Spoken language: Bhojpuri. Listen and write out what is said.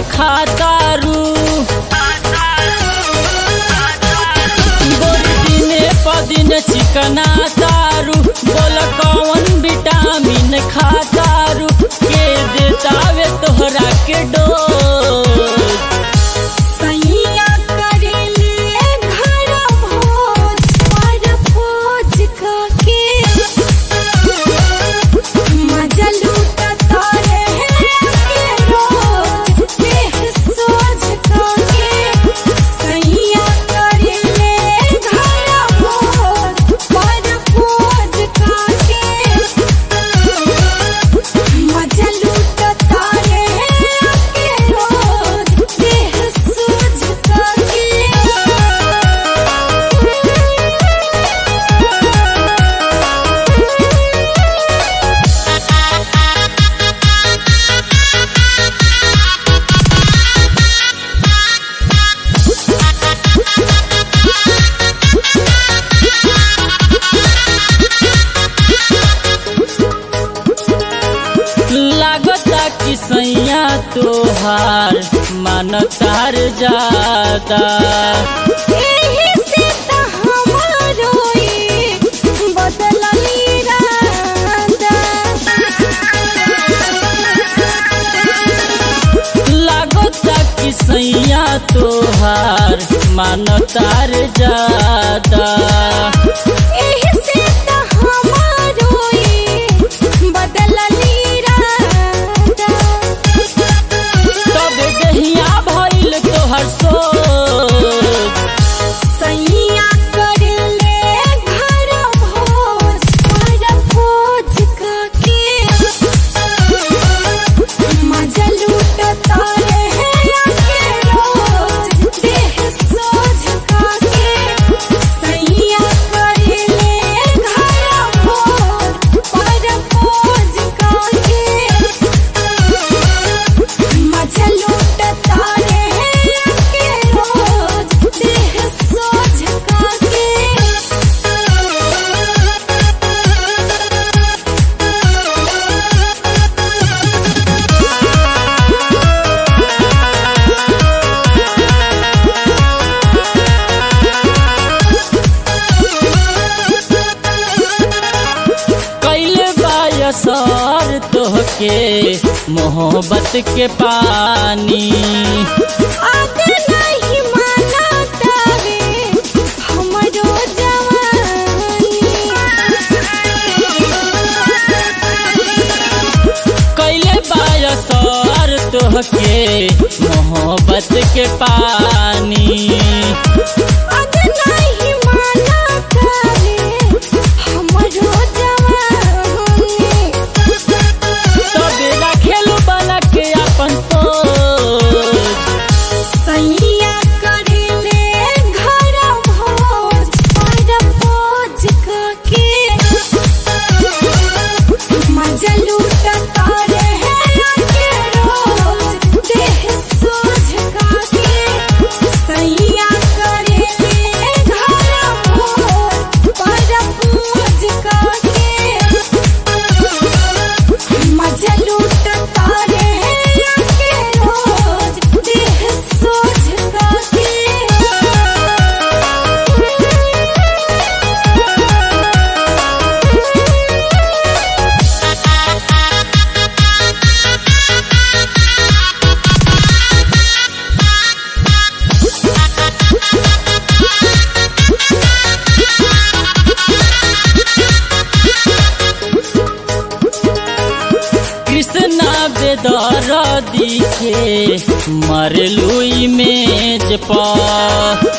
खातारू गोरी दिने पदिन चिकना तारू बोल कौन विटामिन खातारू के देतावे तोहरा के डोज सैया करेले घर भोज पर भोज काके मजा लूटता रहे के रोज देह सोच काके सैया करेले घर भोज पर भोज काके मजा लूटता रहे के रोज देह सोच काके लागता कि सैया तोहार मन तार जाता एही से त हमारो ई बदलल इरादा लागता कि सैया तोहार मन तार जाता एही से त हमारो ई बदलल इरादा तब दहिया भइल तोहर सोच सैया करले घर भोज पर भोज काके मजा लूटता रहे के रोज देह सोच काके सैया करले घर भोज पर भोज काके मजा लूटता रहे के रोज देह सोच काके कैले बायसर तोहके मोहब्बत के पानी आगे नहीं माना तावे हमरो जवानी कैले बायसर तोहके मोहब्बत के पानी आगे नहीं माना तावे हमरो जवानी सबेरा खेलू बना के अपन सोच सैया करेले घर भोज पर भोज काके मजा लूटता रहे के रोज देह सोच काके सैया करेले घर भोज पर भोज काके मजा लूटता रहे के रोज देह सोच काके कृष्णा बेदर दिखे मरलू इमेज पर